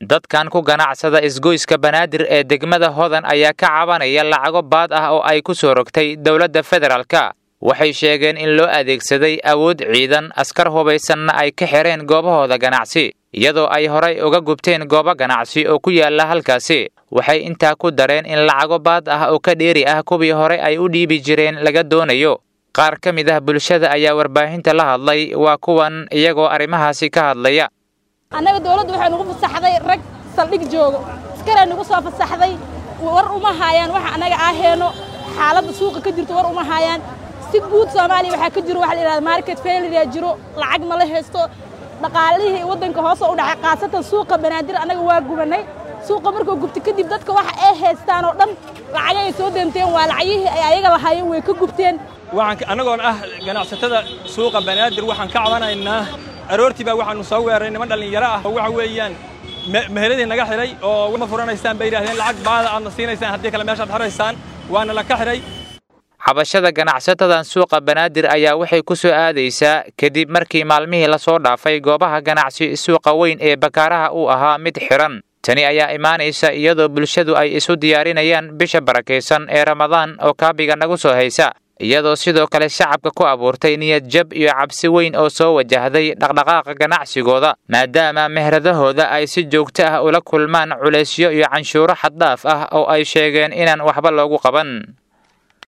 dadkan ku ganacsada isgoyska banaadir ee degmada hodan ayaa ka cabanaya lacago baad ah oo ay ku soo rogtay dowladda federaalka waxay sheegeen in loo adeegsaday awood ciidan askar hubaysanna ay ka xireen goobahooda ganacsi iyadoo ay horay uga gubteen goobo ganacsi oo ku yaala halkaasi waxay intaa ku dareen in lacago baad ah oo ka dheeri ah kuwii hore ay u dhiibi jireen laga doonayo qaar ka mid ah bulshada ayaa warbaahinta la hadlay waa kuwan iyagoo arrimahaasi ka hadlaya annaga dawladdu waxay nugu fasaxday rag saldhig joogo askaraa nugu soo fasaxday war uma haayaan waxa annaga aaheenno xaaladda suuqa ka jirto war uma haayaan si guud soomaaliya waxaa ka jiro waxa la yidhahda market failure jiro lacag nala haysto dhaqaalihii waddanka hoose u dhacay khaasatan suuqa banaadir annaga waa gubannay suuqa markuu gubta kadib dadka waxa ay haystaan oo dhan lacag ay soo deenteen waa lacagyihii ay ayaga lahaayeen way ka gubteen waxaan annagoon ah ganacsatada suuqa banaadir waxaan ka cabanaynaa aroortii baa waxaanu soo weeraray niman dhallinyaro ah oo waxa weeyaan meheladii naga xidhay oo ma furanaysaan bay yidhahdeen lacag baada aadna siinaysaan haddii kale meeshaad xiraysaan waana la ka xidhay xabashada ganacsatadan suuqa banaadir ayaa waxay ku soo aadaysaa kadib markii maalmihii lasoo dhaafay goobaha ganacsi suuqa weyn ee bakaaraha uu ahaa mid xidhan tani ayaa imaanaysa iyadoo bulshadu ay isu diyaarinayaan bisha barakaysan ee ramadaan oo kaabiga nagu soo haysa iyadoo sidoo kale shacabka ku abuurtay niyad jab iyo cabsi weyn oo soo wajahday dhaqdhaqaaqa ganacsigooda maadaama mehradahooda ay si joogto ah ula kulmaan culaysyo iyo canshuuro xaddhaaf ah oo ay sheegeen inaan waxba loogu qaban